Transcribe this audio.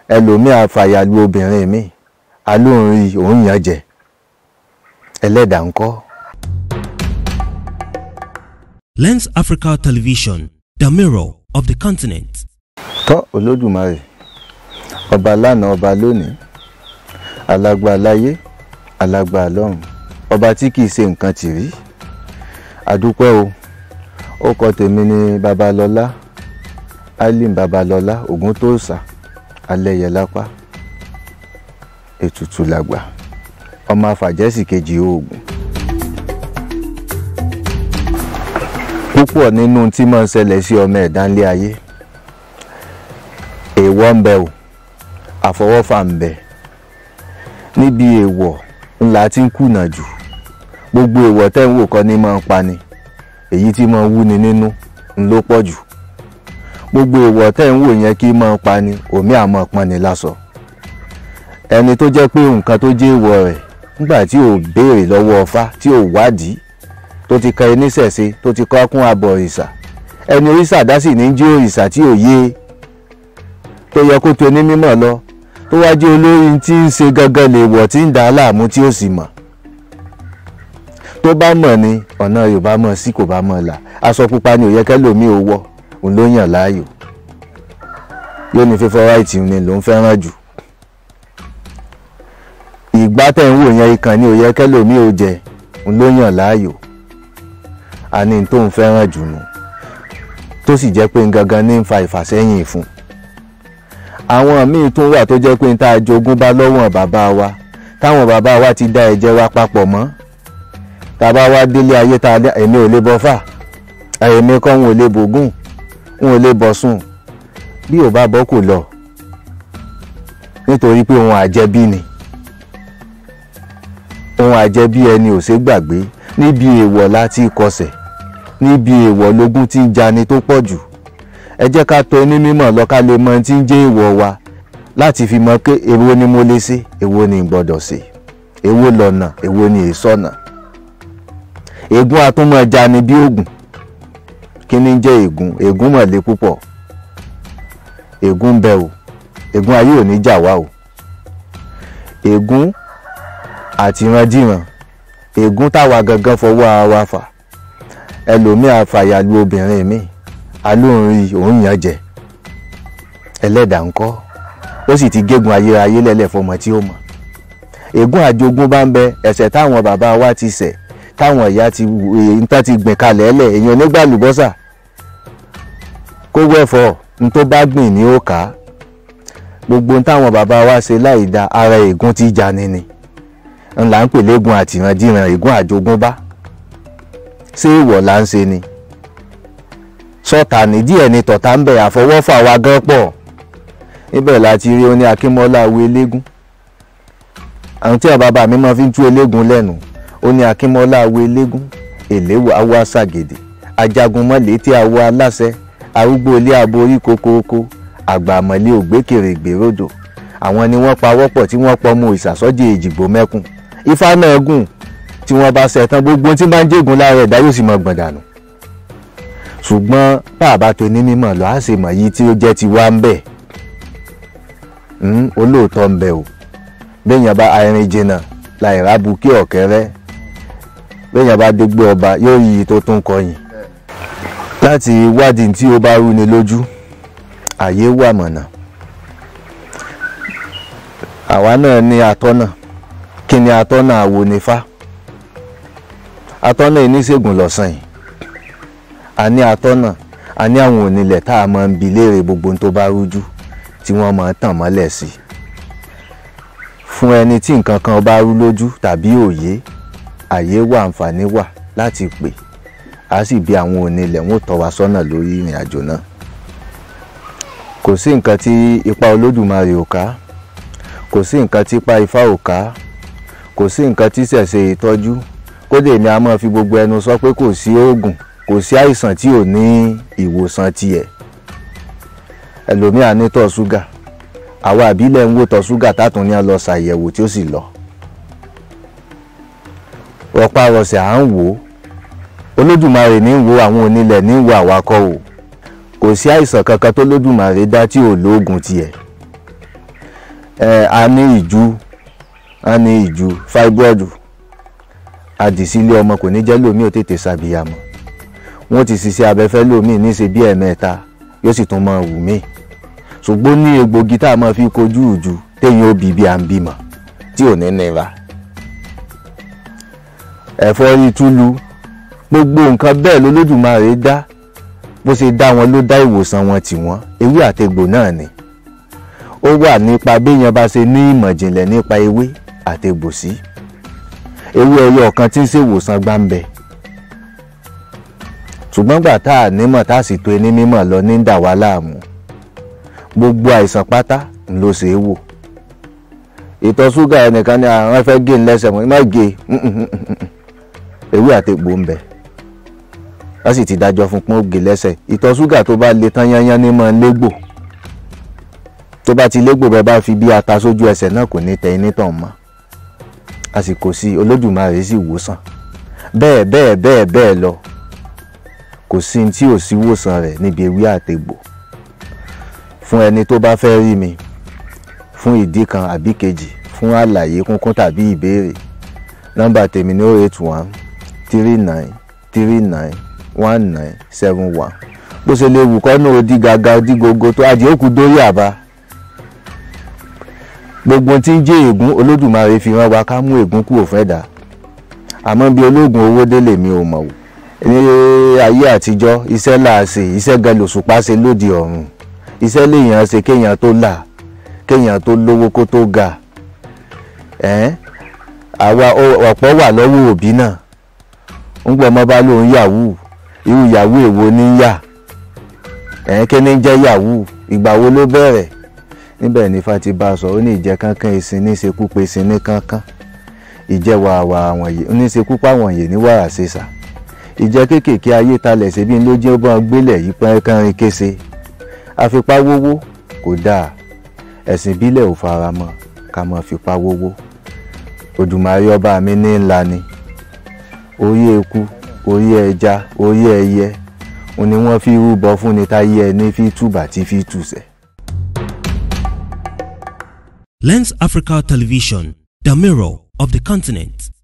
ẹlòmíà fàyàlú obìnrin mi alóhùn rí òun yàn jẹ ẹlẹ́dàá ńkọ́. Lens Africa Television, the mirror of the continent. tọ́ olódùmarè ọba lánàá ọba lónìí alágbá láyé alágbá lọ́run ọba tí kìí ṣe nǹkan tì rí àdúpẹ́ o ó kọ tèmi ní babalọ́lá alim babalọ́lá ògúntóòsà alẹ́yẹlápá ètùtù làgbà ọmọ àfàjẹ́sì kejì oògùn. púpọ̀ nínú tí máa ń ṣẹlẹ̀ sí ọmọ ẹ̀dá ńlé ayé èèwọ̀ ń bẹ o àfọwọ́fà ń bẹ níbi èèwọ̀ ńlá tí ń kùnà jù gbogbo èèwọ̀ tẹ́ ń wò kọ́ ní máa ń pani èyí tí máa ń wúni nínú ń ló pọ̀ jù gbogbo èèwọ̀ tẹ́ ń wò yẹn kí máa ń pani òmí àmọ́ pọnni lásọ ẹni tó jẹ́ pé nǹkan tó jẹ́ èèwọ̀ rẹ̀ nígbà tí ò béèrè lọ́wọ́ ọfá tí ò wádìí tó ti ka oníṣẹ̀ṣe tó ti kọ́ kún abọ̀ òrìṣà ẹni òrìṣà dá sì ní jí òrìṣà tí ò yé tó yẹ kó tó ní mímọ̀ lọ tó wá jẹ́ olórí tí ń ṣe gangan lè wọ̀ tí ń dà á láàmú tí ó sì mọ̀ tó bá mọ̀ ni ọ̀nà yorùbá mọ̀ sí kò bá mọ̀ là aṣọ pupa ni ò yẹ kẹ́lòmíì ò wọ̀ òun ló yàn láàyò yóò ní fífọ́ ráìtì ni ló ń fẹ́ràn jù ìgbà tẹ̀ ń wò yẹn ikàn ni ò yẹ kẹ́lòmíì ò jẹ òun ló yàn láàyò àní tó ń fẹ́ràn jù nù tó sì jẹ́ pé gangan ní ń fa ìfàsẹ́yìn fún àwọn míì tún wà tó jẹ́ pé ń tá a jogún bá lọ́wọ́n bàbá wa táwọn bàbá wa ti dá ẹ̀jẹ̀ wa papọ̀ mọ́ tàbá wa délé ayé tá a lé èmi ò lè bọ́ fà èmi kọ́ ń ò lè bògùn ń ò lè bọ̀ sùn bí ò bá bọ́ kò lọ nítorí pé òun àjẹbí ni òun àjẹbí ẹni ò ṣe gbàgbé níbi èèwọ̀ láti kọsẹ̀ níbi èèwọ̀ lógún tí ń jani tó pọ̀ jù ẹ jẹ́ ká tọ̀ ní mímọ̀ lọ ká lè mọ tí ń jẹ́ èèwọ̀ wa láti fi mọ̀ pé èwo ni mo lè ṣe èwo ni n gbọ́dọ̀ ṣe èwo lọ́nà èwo ni èsọ̀nà ègún atúmọ̀ jani bí ògùn kí ni ń jẹ́ ègún ègún mọ̀lẹ́ púpọ̀ ègún ń bẹ o ègún ayé ò ní jà wá o ègún àtìrandíran ègún táwa gangan fọwọ́ ara wa fà ẹlòmíì àfàyàlú obìnrin mi alóhùn rí òun yàn jẹ ẹlẹ́dàá ńkọ́ ó sì ti gégùn ayérayé lẹ́lẹ̀ fọmọ tí ó mọ̀ ègún àjogún bá ń bẹ ẹ̀ṣẹ̀ táwọn bàbá wa ti ṣẹ̀ táwọn ìyá ti nǹkan ti gbìn kalẹ̀ ẹlẹ̀ èèyàn nígbà lùbọ́sà kó wẹ̀fọ́ n tó bá gbìn ní ó kà á gbogbo táwọn bàbá wa ṣe láì da ara ègún tí jani ni ńlá ń pè léegun àtìrandíran ègún àjogúnbá ṣé ìwọ̀ là ń ṣe ni sọta nídìí ẹni tọ̀tà ń bẹ̀ àfọwọ́fà wa gan pọ̀ níbẹ̀ láti rí oní akínmọ́lá awo eléégún àwọn tí àwọn bàbá mi máa fi ń tú eléégún lẹ́nu oní akínmọ́lá awo eléégún èléwò awo aṣàgèdè ajagunmọ́lẹ̀ tí awo aláṣẹ arúgbó ilé abo orí kókóókó àgbàmọ̀lé ògbékèrè ìgbèròdò àwọn ni wọ́n pawọ́pọ̀ tí wọ́n pọ̀ mọ́ ìsàsọ́jì èjìgbò mẹ́kùn ifá náà gùn tí wọ́n bá ṣẹ̀tàn gbogbo tí máa ń jẹ́gun lára ẹ̀dá yóò sì mọ gbọ̀n dànù ṣùgbọ́n bàbá tó ní mímọ̀ lọ á sì mọ̀ yìí tí ó jẹ́ ti wá ń bẹ̀ olóòótọ́ ń bẹ o béèyàn bá arìn jìnnà láì rábu kí ọ̀kẹ́rẹ́ béèyàn bá dégbé ọba yóò yí tó tún kọyìn láti wádìí tí ó bá rú ni lójú àyè wà mọ̀nà àwa náà ní atọ́nà kí ni atọ́nà àwo nífá atọ́nà oníṣègùn lọ́sàn yìí a ní atọ́nà a ní àwọn onílẹ̀ tá a máa ń bi léèrè gbogbo tó bá rújú tí wọ́n máa tàn mọ́lẹ̀ sí fún ẹni tí nǹkan kan bá rú lójú tàbí òye àyè wà àǹfààní wà láti pè á sì bi àwọn onílẹ̀ wọn ò tọ́ wa sọ́nà lórí ìrìn àjò náà kò sí nǹkan tí ipa olódùmarè ò ká kò sí nǹkan tí ipa ifá ò ká kò sí nǹkan tí ṣẹ̀ṣẹ̀ ìtọ́jú kódà èmi a máa fi gbogbo ẹnu sọ pé kò sí oògùn kò sí àìsàn tí ò ní ìwòsàn tiẹ̀ ẹlòmíà ní tọ̀ ṣúgà àwa àbílẹ̀ ń wò tọ̀ ṣúgà tátùn ní a lọ ṣàyẹ̀wò tí ó sì lọ rọpárọsẹ̀ à ń wò ó olódùmarè ní ń wo àwọn onílẹ̀ ní ń wo àwakọ̀ o kò sí àìsàn kankan tó lódùmarè dá tí ò lóògùn tiẹ̀ ẹ a ní ìjú a ní ìjú fibroid àdìsílẹ̀ ọmọ kò ní jẹ́ lómi ò tètè ṣàbíyamọ wọ́n ti ṣiṣẹ́ abẹ́fẹ́ lómi níṣe bí ẹ̀mẹ́ta yóò sì tún máa wù mí ṣùgbọ́n ní egbògi tá a máa fi kojú ìjú téèyàn ó bí bí à ń bímọ tí ò ní nira ẹ̀fọ́rí túlù gbogbo nǹkan bẹ́ẹ̀ lolódùmarè dá bó ṣe dá wọn ló dá ìwòsàn wọn tì wọ́n ewé àtegbò náà ni ó wà nípa béèyàn bá ṣe ní ìmọ̀ ìjìnlẹ̀ nípa ewé àtegbò sí ewé ẹyọ ọ̀kan tí ń ṣèwòsàn gbáǹbẹ̀ ṣùgbọ́n gbà tá a nímọ̀ tá a sì tó ẹni mímọ̀ lọ ní dà wá láàmú gbogbo àìsàn pátá ló ṣe é wò ìtọ̀ ṣúgà ẹnìkan ní àwọn fẹ́ gé ńlẹ́sẹ̀ mọ́ má gé ewé àtegbò ń bẹ wọ́n sì ti dájọ́ fún pọ́n gé lẹ́sẹ̀ ìtọ̀ ṣúgà tó bá le tán yányán ní mọ́ légbò tó bá ti légbò bẹ́ẹ̀ bá fi bí ata sójú ẹsẹ̀ náà kò ní tẹ iní tàn mọ́ àsìkò sí olódùmarè sì wòsàn bẹ́ẹ̀ bẹ́ẹ̀ bẹ́ẹ̀ bẹ́ẹ̀ lọ kò sí ní tí ò sí wòsàn rẹ̀ níbi ewé àtegbò fún ẹni tó bá fẹ́ rí mi fún ìdí kan àbí kejì fún àlàyé kúnkún tàbí ìbéèrè nọ́mbà tèmi ní oh eight one three nine three nine one nine seven one bó ṣe lè wù kọ́nà odi gàgà odi gogo tó adìẹ òkú dórí àbá gbogbo tí ń jẹ́ ègún olódùmarè fi rán wa ká mú ègún kúrò fẹ́ dà àmọ́ bí ológun owó délé mi ò mọ̀ wò ní ayé àtijọ́ iṣẹ́ là á ṣe iṣẹ́ gan lòṣùpá ṣe lóde ọ̀run iṣẹ́ lèèyàn ṣe kéèyàn tó là kéèyàn tó lówó kó tó ga ẹ̀ẹ́n àwa ọ̀pọ̀ wà lọ́wọ́ òbí náà ń gbọ́ ọmọ bá lóun yahoo irú yahoo èwo ní yà ẹ̀ẹ́n kí ni jẹ́ yahoo ìgbà wo ló bẹ̀rẹ̀ níbẹ̀ ní fati bá a sọ ó ní ìjẹ́ kankan ìsìn ní ìṣekú pé ìsìn ní kankan ìjẹ́ wàwà àwọn yìí ní ìṣekú páwọn yìí ní wàrà ṣèṣà ìjẹ́ kéékèèké ayé talẹ̀ ṣe bí ló jẹ́ bọ́n gbélẹ̀ yìí pẹ́ kánrin kése àfipá wówó kò dáa ẹ̀sìn ìbílẹ̀ ò fara mọ́ ká má fipá wówó Òdùmarè ọba mi ní ńlá ni orí eku orí ẹja orí ẹyẹ òun ni wọ́n fi rúbọ fún ni táyé ẹni fi túbà tí fi tùsẹ̀. Lens Africa Television, the mirror of the continent.